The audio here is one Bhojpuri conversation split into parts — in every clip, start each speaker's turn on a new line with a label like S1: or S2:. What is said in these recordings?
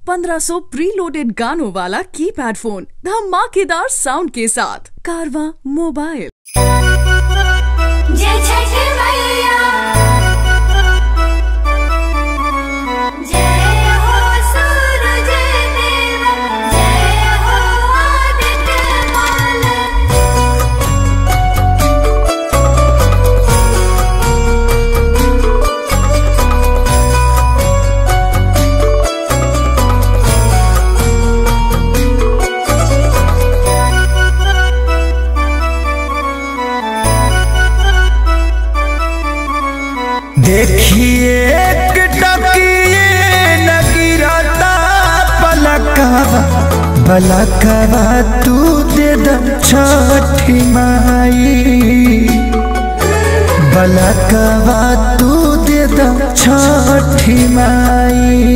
S1: 1500 प्रीलोडेड गानों वाला कीपैड फोन धमाकेदार साउंड के साथ कारवा मोबाइल
S2: जय छठ मैया जय हो सूरज देव जय हो आदित्य माल
S3: देखिए एक टकिए न गिरता पलकवा पलकवा तू दे द छठी माई पलकवा तू दे द छठी माई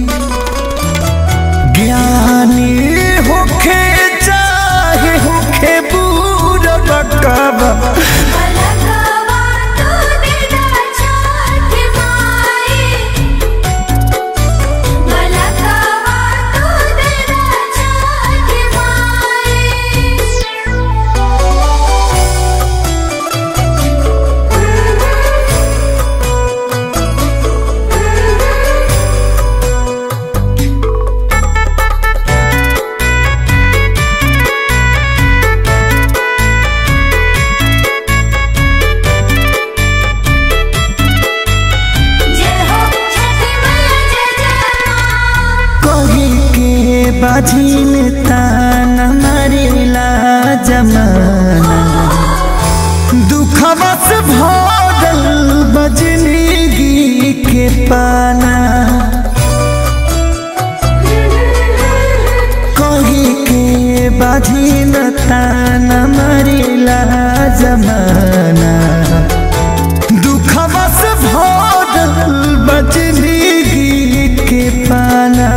S3: ज्ञानी होखे चाहे होखे बूढ़ बकवा
S2: पलकवा तू दिदा छठ माई पलकवा तू दिदा छठ माई जय हो छठ मैया जय जय मां
S3: कही के बाझिन तान मरिला जमाना दुखवा से भरल बजनिगी के पाना कही के बाझिन तान मरिला जमाना दुखवा से भरल बजनिगी के पाना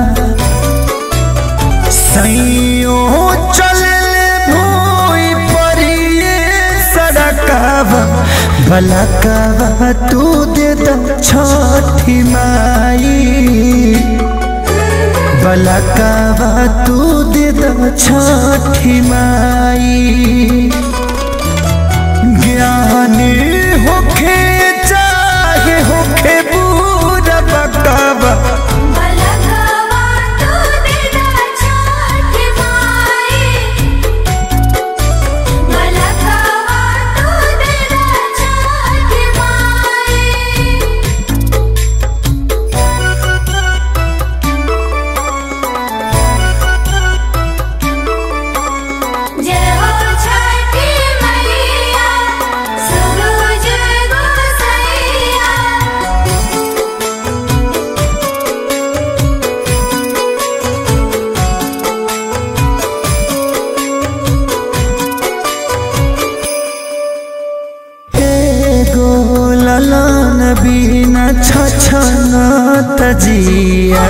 S3: सैयो चलले भोई परिए सड़कवा बलकवा तू दे द छठी माई बलकवा तू दे द छठी माई ज्ञानी होखे चाहे होखे बूढ़ बकवा
S2: पलकवा तू दिदा छठ माई पलकवा तू दिदा छठ माई जय हो छठी मैया सूरज गोसैया
S3: एगो ललन बिना छछन तजिया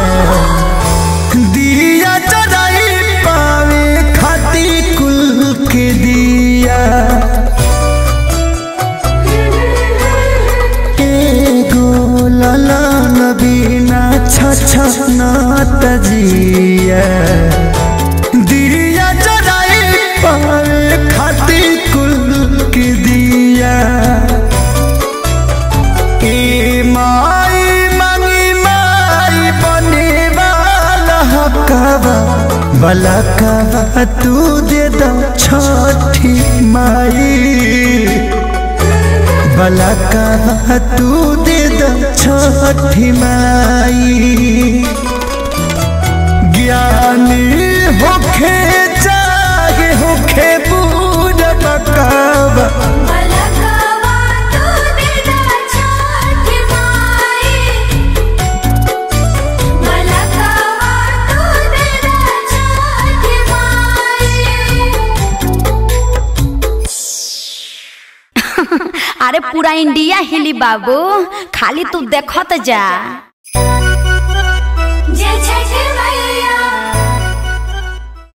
S3: दिया जराई पावे खाती कुल के दिया एगो ललन बिना छछन तजिया दिया जराई पावे खाती कुल के दिया ए माई मंगी माई बने वाला हकवा बलकवा तू दे द छठी माई बलकवा तू दे द छठी माई ज्ञानी होखे चाहे होखे बूढ़ बकवा
S2: पलकवा तू दिदा छठ माई पलकवा तू दिदा छठ माई
S4: अरे पूरा इंडिया हिली बाबू खाली तू देखत जा